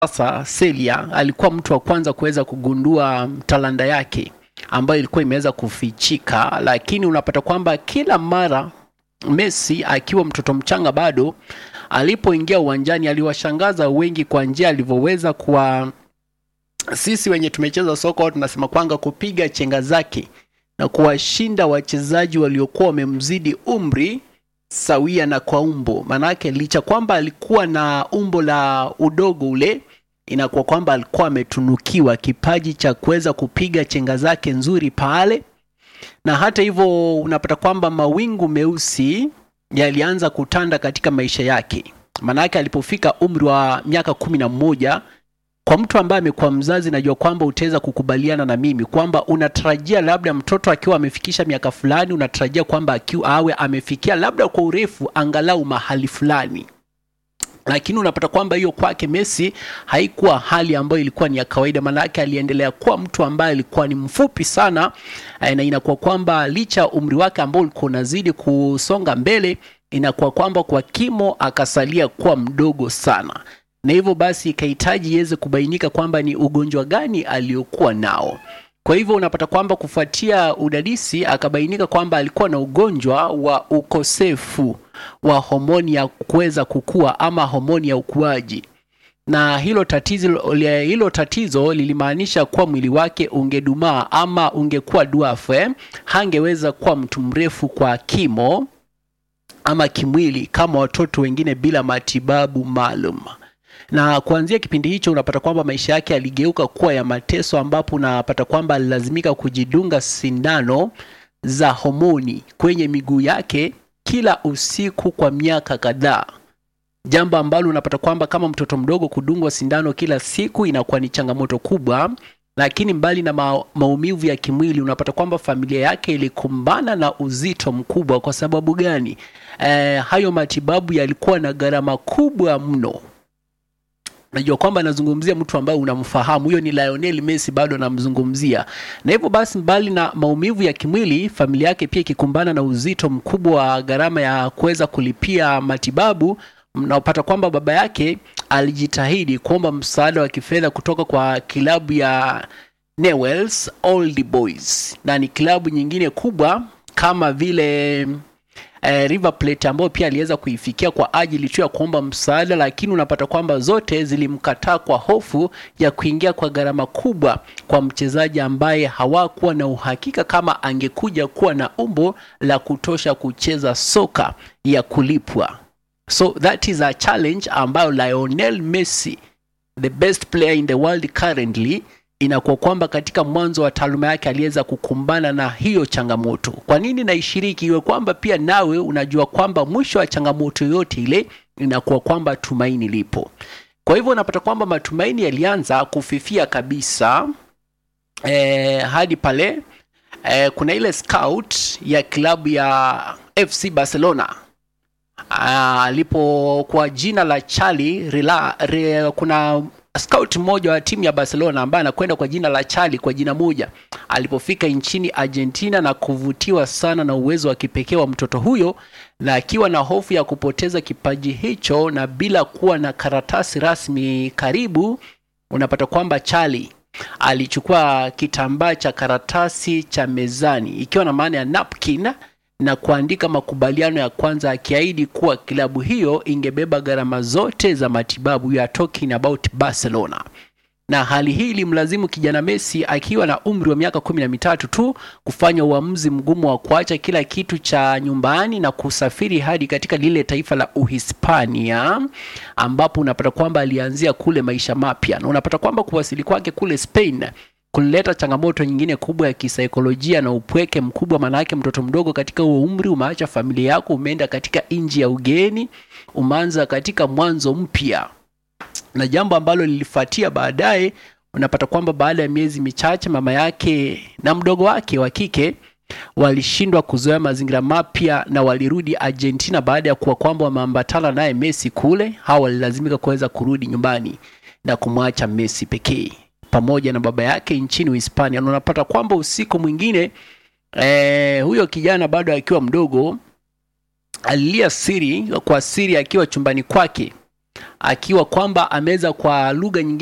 sasa Celia alikuwa mtu wa kwanza kuweza kugundua talanta yake ambayo ilikuwa imeweza kufichika, lakini unapata kwamba kila mara Messi akiwa mtoto mchanga bado alipoingia uwanjani aliwashangaza wengi kwa njia alivyoweza kuwa sisi wenye tumecheza soka tunasema kwanga kupiga chenga zake na kuwashinda wachezaji waliokuwa wamemzidi umri sawia na kwa umbo. Maanake licha kwamba alikuwa na umbo la udogo ule, inakuwa kwamba alikuwa ametunukiwa kipaji cha kuweza kupiga chenga zake nzuri pale, na hata hivyo unapata kwamba mawingu meusi yalianza kutanda katika maisha yake. Maanake alipofika umri wa miaka kumi na mmoja kwa mtu ambaye amekuwa mzazi, najua kwamba utaweza kukubaliana na mimi kwamba unatarajia labda mtoto akiwa amefikisha miaka fulani, unatarajia kwamba akiwa awe amefikia labda kwa urefu angalau mahali fulani, lakini unapata kwamba hiyo kwake Messi haikuwa hali ambayo ilikuwa ni ya kawaida. Maanake aliendelea kuwa mtu ambaye alikuwa ni mfupi sana, na inakuwa kwamba licha umri wake ambao ulikuwa unazidi kusonga mbele, inakuwa kwamba kwa kimo akasalia kuwa mdogo sana na hivyo basi ikahitaji iweze kubainika kwamba ni ugonjwa gani aliokuwa nao. Kwa hivyo unapata kwamba kufuatia udadisi akabainika kwamba alikuwa na ugonjwa wa ukosefu wa homoni ya kuweza kukua ama homoni ya ukuaji, na hilo tatizo, hilo tatizo lilimaanisha kuwa mwili wake ungedumaa ama ungekuwa dwafu, hangeweza kuwa mtu mrefu kwa kimo ama kimwili kama watoto wengine bila matibabu maalum na kuanzia kipindi hicho unapata kwamba maisha yake yaligeuka kuwa ya mateso, ambapo unapata kwamba alilazimika kujidunga sindano za homoni kwenye miguu yake kila usiku kwa miaka kadhaa, jambo ambalo unapata kwamba kama mtoto mdogo kudungwa sindano kila siku inakuwa ni changamoto kubwa. Lakini mbali na ma maumivu ya kimwili, unapata kwamba familia yake ilikumbana na uzito mkubwa. Kwa sababu gani? Eh, hayo matibabu yalikuwa na gharama kubwa mno. Najua kwamba anazungumzia mtu ambaye unamfahamu, huyo ni Lionel Messi, bado anamzungumzia. Na hivyo basi, mbali na maumivu ya kimwili, familia yake pia ikikumbana na uzito mkubwa wa gharama ya kuweza kulipia matibabu. Mnaopata kwamba baba yake alijitahidi kuomba msaada wa kifedha kutoka kwa kilabu ya Newell's Old Boys, na ni kilabu nyingine kubwa kama vile Eh, River Plate ambayo pia aliweza kuifikia kwa ajili tu ya kuomba msaada, lakini unapata kwamba zote zilimkataa kwa hofu ya kuingia kwa gharama kubwa kwa mchezaji ambaye hawakuwa na uhakika kama angekuja kuwa na umbo la kutosha kucheza soka ya kulipwa. So that is a challenge ambayo Lionel Messi the best player in the world currently inakuwa kwamba katika mwanzo wa taaluma yake aliweza kukumbana na hiyo changamoto. Kwa nini naishiriki? Iwe kwamba pia nawe unajua kwamba mwisho wa changamoto yote ile inakuwa kwamba tumaini lipo. Kwa hivyo unapata kwamba matumaini yalianza kufifia kabisa eh, hadi pale eh, kuna ile scout ya klabu ya FC Barcelona alipo kwa jina la Charlie Rila, re, kuna scout mmoja wa timu ya Barcelona ambaye anakwenda kwa jina la Charlie kwa jina moja, alipofika nchini Argentina na kuvutiwa sana na uwezo wa kipekee wa mtoto huyo, na akiwa na hofu ya kupoteza kipaji hicho na bila kuwa na karatasi rasmi karibu, unapata kwamba Charlie alichukua kitambaa cha karatasi cha mezani, ikiwa na maana ya napkin na kuandika makubaliano ya kwanza akiahidi kuwa klabu hiyo ingebeba gharama zote za matibabu. You are talking about Barcelona. Na hali hii ilimlazimu kijana Messi akiwa na umri wa miaka kumi na mitatu tu kufanya uamuzi mgumu wa kuacha kila kitu cha nyumbani na kusafiri hadi katika lile taifa la Uhispania, ambapo unapata kwamba alianzia kule maisha mapya, na unapata kwamba kuwasili kwake kule Spain kulileta changamoto nyingine kubwa ya kisaikolojia na upweke mkubwa. Maanake mtoto mdogo katika huo umri, umeacha familia yako, umeenda katika nchi ya ugeni, umeanza katika mwanzo mpya, na jambo ambalo lilifuatia baadaye, unapata kwamba baada ya miezi michache mama yake na mdogo wake wa kike walishindwa kuzoea mazingira mapya na walirudi Argentina baada ya kuwa kwamba wameambatana naye Messi kule. Hawa walilazimika kuweza kurudi nyumbani na kumwacha Messi pekee pamoja na baba yake nchini Uhispania. Na unapata kwamba usiku mwingine eh, huyo kijana bado akiwa mdogo alilia siri kwa siri akiwa chumbani kwake akiwa kwamba ameweza kwa lugha nyingine